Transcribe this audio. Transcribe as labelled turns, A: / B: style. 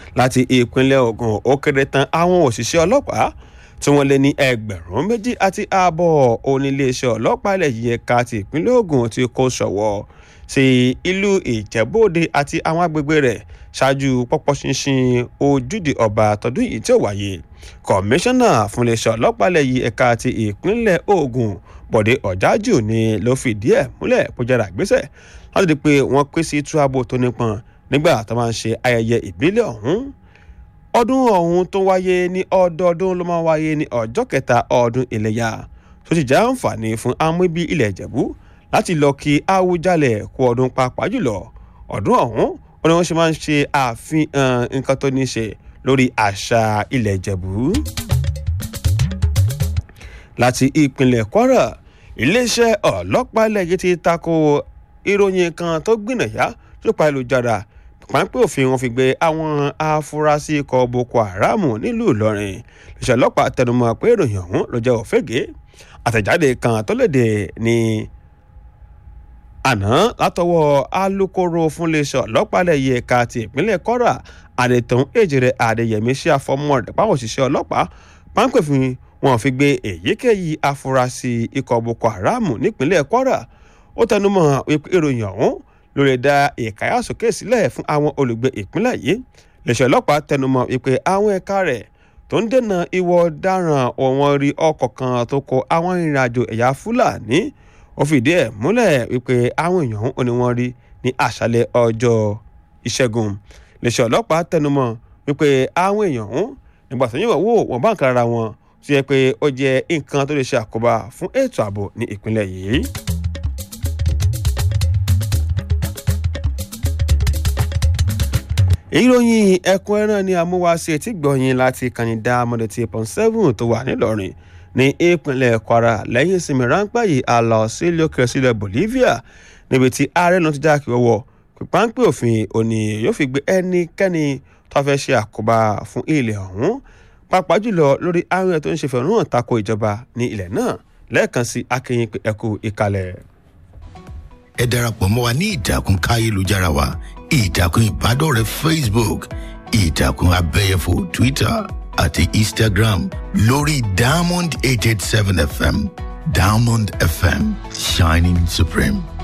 A: láti ìpínlẹ̀ ogun ó kéré tán àwọn òṣìṣẹ́ ọlọ́pàá tí wọ́n lé ní ẹgbẹ̀rún méjì àti ààbọ̀ oníléeṣẹ́ ọlọ́pàá ilẹ̀ yìí ẹ̀ka ti ìpínlẹ̀ ogun ti kó ṣọ̀wọ́ sí ìlú ìjẹ́bóde àti àwọn agbègbè rẹ̀ ṣáájú pọ́pọ́ ṣinṣin ojúde ọba tọdún yìí tí ó wáyé kọmíṣánná fún iléeṣẹ́ ọlọ́pàá ilẹ̀ yìí ẹ̀ka ti ìpínlẹ̀ ogun bọ̀dé ọ̀jájù ni ló fìdí ẹ̀ múlẹ̀ kó jẹ́ra gbéṣẹ́ láti di pé wọ́n pín sí túrábù tó nípọn nígbà tó máa ń ṣe ayẹyẹ ìbílẹ̀ ọ̀hún ọdún ọ̀hún tó wáyé ní ọdọọdún ló máa wáyé ní ọjọ́ kẹta ọdún iléyà tó sì jẹ́ àǹfààní fún amúbí ilẹ̀ ìjẹ̀bú láti lọ kí Awùjalẹ̀ kú ọdún pàápàá jùlọ ọdún ọ̀hún ó ní wọ́n ṣe máa ń ṣe àfihàn nǹkan tó ní ṣe lórí àṣà ilẹ̀ ìjẹ̀bú. láti ìpínlẹ̀ Kwara iléeṣẹ́ ọlọ́pàá ilẹ̀ yìí ti tako ìròyìn kan tó gbìnàyà lópa ìlújára pápẹ́ òfin wọn fi gbé àwọn afurasí ikọ̀ Boko Haram nílùú Ìlọrin iléeṣẹ́ ọlọ́pàá tẹnumọ́ pé ìròyìn ọ̀hún ló jẹ́ òfégè àtẹ̀jáde kan tó léde ní àná látọwọ́ alūkkóró fún iléeṣẹ́ ọlọ́pàá lẹ́yìn ẹ̀ka ti ìpínlẹ̀ Kwara àdètàn èjìrẹ́ Adéyẹmí sí àfọmọ́ rẹ̀ páwọn òṣìṣẹ́ ọlọ́pàá pápẹ́ òfin wọn fi gbé èyíkéyìí afurasí ikọ̀ Boko Haram nípínlẹ̀ Kwara ó tẹnumọ́ ìròyìn ọ̀hún lórí dá ìkáyàsókè sílẹ̀ fún àwọn olùgbé ìpínlẹ̀ yìí iléeṣẹ́ ọlọ́pàá tẹnumọ́ wípé àwọn ẹ̀ka rẹ̀ tó ń dènà ìwọ ọ̀daràn ọ̀wọ́n rí ọkọ̀ kan tó kó àwọn ìrìnàjò ẹ̀yà Fúlàní ó fìdí ẹ̀ múlẹ̀ wípé àwọn èèyàn ò ní wọ́n rí ní àṣálẹ́ ọjọ́ ìṣẹ́gun iléeṣẹ́ ọlọ́pàá tẹnumọ́ wípé àwọn èèyàn nígbà tó yẹ̀wò wò wọ́n bá nǹkan ara wọn tó yẹ pé ó jẹ́ nǹkan tó lè ṣe àkóbá fún ètò ààbò ní ìpínlẹ̀ yìí. ìròyìn ẹ̀kúnrẹ́rẹ́ ni amúwáṣe tí gbọ̀yìn láti kànìdá mọ́dẹ̀tì pọ̀n seven tó wà nílọrin ní ìpínlẹ̀ kwara lẹ́yìn ìsinmi ráńpẹ́ yìí a lọ sílé òkè sílẹ̀ bolivia níbi tí ààrẹ náà ti já kí wọ́wọ́ pípáńpẹ́ òfin òní yóò fi gbé ẹnikẹ́ni tó fẹ́ ṣe àkóbá fún ilẹ̀ ọ̀hún pàápàá jùlọ lórí àwọn ẹ̀ tó ń ṣe fẹ̀rù hàn tako ìjọba ní ilẹ̀ náà lẹ́ẹ̀kan sí akínyìn pé ẹkú ìkàlẹ̀.
B: ẹ darapọ̀ mọ́ wa ní ìtàkùn káyélujára wa ìtàkùn ìbádọ́rẹ̀ẹ́ facebook ìtàkùn abẹ́yẹfò twitter àti instagram lórí diamond eight eight seven fm diamond fm shining supreme.